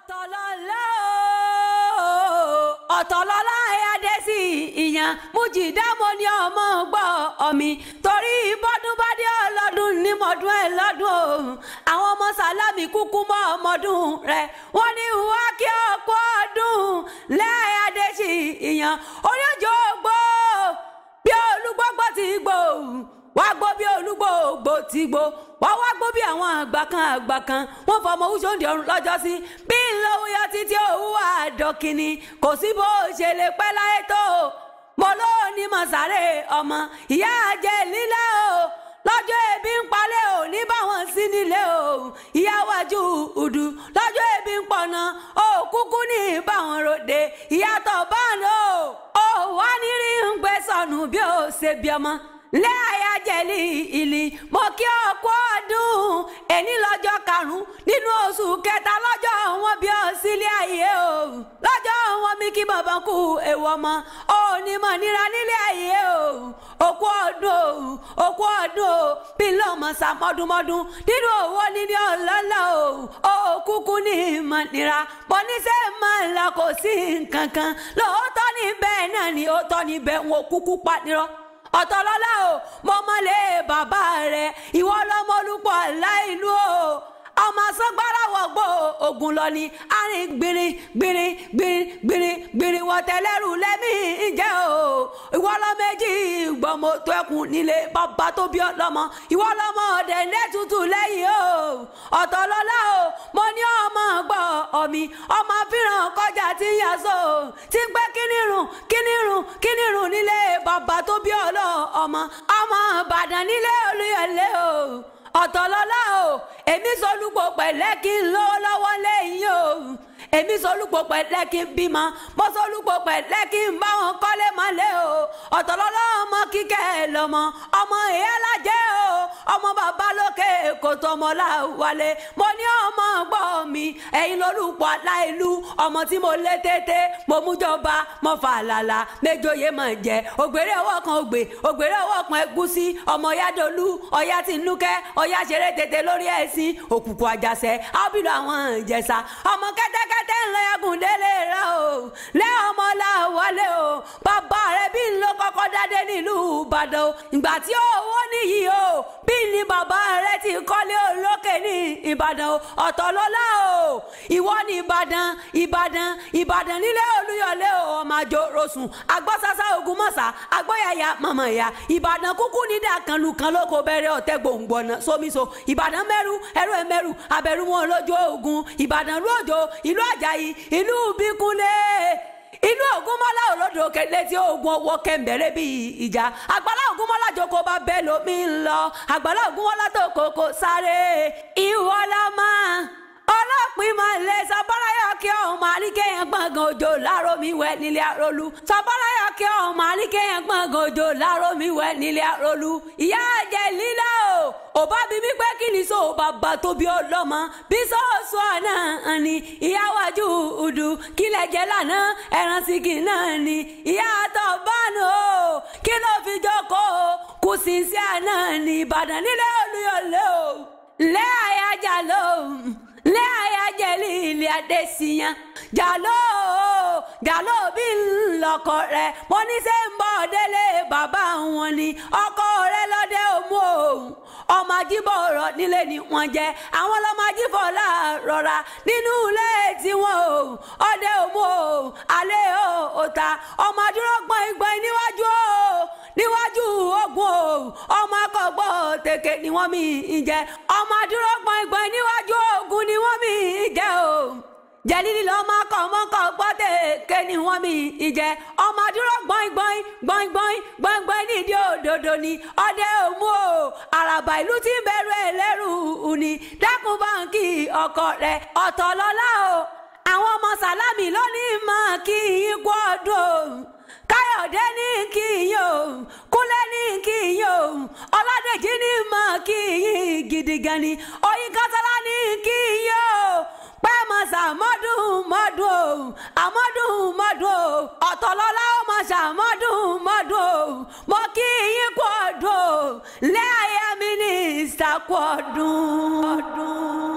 ọ̀tọ̀lọ́lá ọ̀tọ̀lọ́lá ẹ̀yàdé sí ìyàn mújìdámo ní ọmọ gbọ́ ọ̀mì torí bọ́dún bá dé ọlọ́dún ní mọ̀dún ẹ̀ lọ́dún o àwọn ọmọ sàlámì kúkú mọ́ ọmọdún rẹ̀ wọ́n ní wá kí ọkọ̀ ọdún lẹ́yàdé sí ìyàn oníjó gbó bí olúgbọ́gbọ́ ti gbó wá gbó bí olúgbòògbò ti gbó wá wá gbó bí àwọn àgbà kan àgbà kan wọ́n fọmọ wúṣọ́ndì ọ̀run lọ́jọ́ sí bí ńlọ́wọ́ yọ títí òwú àdọ́kìnní kò sí bó ṣe lè pẹ́ láyé tó mo ló ní mọ̀sáré ọmọ ìyá àjẹ lílá o lọ́jọ́ ebi ń palẹ̀ ò ní báwọn sí nílé o ìyá wájú ùdù lọ́jọ́ ebi ń pọ̀nà ó kúkú ní báwọn ròde ìyàtọ̀ báwọn o ó wá ní rí ń gbé sọnù bí ó ṣe bí ọmọ lé àyájẹ́lì ìlì mo kí ọ kú ọdún ẹni lọ́jọ́ karùn-ún nínú oṣù kẹta lọ́jọ́ wọn bí ọ sílé ayé o lọ́jọ́ wọn mi kí bàbá kú èèwọ̀ mọ́ ó ní mọ̀ níra nílé ayé o òkú ọdún o òkú ọdún o bí lọ́mọ sàmọ́dúnmọ́dún nínú owó níní ọlọ́lá o ó kúkú ní ìmọ̀ nira bọ́ níṣẹ́ máa ń la kò sí nǹkan kan lóòótọ́ ní bẹ́ẹ̀ náà ni ó tọ́ ní bẹ́ẹ̀ wọn kúkú pa nírọ́ ọ̀tọ̀lọ́lá o mo mọ̀lẹ́ bàbá rẹ̀ ìwọ lọ́mọ olùpọ̀ láìlú o ọmọ sọgbàrà wọgbọ ogun lọ ni àárín gbìnrín gbìnrín gbìnrín gbìnrín gbìnrín wọtẹlẹrù lẹmí ìjẹ o ìwọ lọmẹjì gbọmọ tó ẹkùn nílé bàbá tó bí ọlọmọ ìwọ lọmọ ọdẹ lẹtùtù lẹ́yìn o ọ̀tọ̀lọ́lá o mo ní ọmọ gbọ́ ọmí ọmọ fìràn kọjá tí ń yàsọ tí ń pẹ́ kínírùn kínírùn kínírùn nílé bàbá tó bí ọlọ ọmọ ọmọ ìbàdàn nílé olúyọlé o ọ̀tọ̀lọ́lá o èmi sọlúpọ̀ pẹ̀lẹ́ kí n lówó lọ́wọ́ lẹ́yìn o èmi sọlúpọ̀ pẹ̀lẹ́ kí n bímọ mo sọlúpọ̀ pẹ̀lẹ́ kí n bá wọn kọ́lé mọ́lé o ọ̀tọ̀lọ́lá ọmọ kíkẹ́ lọ́mọ ọmọ ìyá lájẹ́ o ọmọ bàbá lókè kò tọmọ láwálé mo ní ọmọ gbọ́ mi ẹ̀yin lórúkọ aláìlú ọmọ tí mo lé tètè mo mú jọba mo fà lálà méjòyè mọ̀ jẹ́ ògbèrè ọwọ́ kan ògbè ògbèrè ọwọ́ kan ẹ̀gúsí ọmọ yádolú ọ̀yá tìǹúkẹ́ ọ̀yá ṣeré tètè lórí ẹ̀sìn òkùnkùn àjàṣẹ́ ábìlú àwọn ìjẹsà ọmọ kẹ́tẹ́kẹ́tẹ́ ńlọ ẹ̀gùn délé rẹ o lẹ́ ọmọ làwọlé o bàbá rẹ bí ńlọ kọ́kọ́ dádé nílùú ìbàdàn o ìgbà tí owó níyì o bí ní bàbá rẹ ti kọ́lé olókè ní ìbàdàn o ọ̀tọ̀lọ́lá o ìwọ ní ìbàdàn ìbàdàn ìbàdàn nílé olúyọlé o ọmọ àjò rosùn agbọ́sásá ogunmọ̀sá agbóyàyà mọ̀mọ̀ ìyá ìbàdàn kúkú nídà kanlu kan lóko bẹ̀rẹ̀ ọ̀tẹ̀ gbòǹgbọ̀nà sómiso ìbàdàn mẹ́rù ẹrú ẹ̀mẹ́rù abẹ́rù wọn lójó ogun ìbàdàn lójó ìlú àjàyí ìlú bíkúnlé inú ògúnmọ́lá olódò létí ogun owó kẹ́ńbẹ̀rẹ̀ bíi ìjà àgbàlá ògúnmọ́lá jókòó bá bẹ́ẹ̀ lómi ń lọ àgbàlá ògúnmọ́lá tó kókó sáré ìwọ́lá máa ọlọ́pìn máa lè sọ́bọ́láyọ̀ kí ọ̀hún máa ní kéèyàn gbọ̀ngàn òjò láàárọ̀ mi wẹ̀ nílé àrólú sọ́bọ́láyọ̀ kí ọ̀hún máa ní kéèyàn gbọ̀ngàn òjò láàárọ̀ mi wẹ̀ nílé àrólú ìyá àjẹ́ lílá o òbá bí mi pé kí ni so bàbá tó bí ọlọ́mọ bí sọ́ọ̀sù ọ̀nà ni ìyá wájú udù kílẹ̀ jẹ́ lánàá ẹran síkì náà ni ìyá àtọ̀ bánu o kí ló fi jókòó kù sí sí àná ní ìbàdàn nílé olúyọ̀lé o lẹ́ àyájà lóhùn lé ayájẹ́lì ilé adésíyàn jàló jàló bí ńlọkọ rẹ mo ní sẹ́ ń bọ̀ délé bàbá wọn ni ọkọ rẹ lọ́dẹ òmu òun ọmọ ajíbọ̀ ọ̀rọ̀ nílé ni wọ́n jẹ́ àwọn ọlọ́mọ ajíbọ̀ láàrọ̀ra nínú ilé tiwọn o ọdẹ òmu o alẹ́ o òta ọmọ adúró gbọ́n ìgbọ́n níwájú o níwájú ogun o ọmọ akọgbọ́ tèké ni wọ́n mi ń jẹ ọmọ adúró gbọ́n ìgbọ́n níwájú ogun ni wọ́n mi ń jẹ o jẹlílì lọmọ akọ ọmọkọ gbọ́ tèké ni wọ́n mi ń jẹ ọmọ adúró gbọ́n gbọ́n gbọ́n gbọ́n gbọ́n gbọ́n nídìí òdodo ni ọdẹ òmu o àràbà ìlú tí ń bẹ̀rù ẹlẹ́rù ni dákun báńkì ọkọ rẹ ọ̀tọ̀lọ́lá o àwọn ọmọ sàlámì lónìí máa kí yín kú ọdún káyọ̀dé ní kí yín o kúnlẹ̀ ní kí yín o ọládèjì ní máa kí yín gidi gan ni oyin kátàlá ní kí yín o pẹ́ mọ̀ sàmọ́dún mọ́dún o àmọ́dún mọ́dún o ọ̀tọ̀lọ́lá ó mọ̀ sàmọ́dún mọ́dún o mo kí yín kú ọdún o lẹ́yà mínísítà kú ọdún.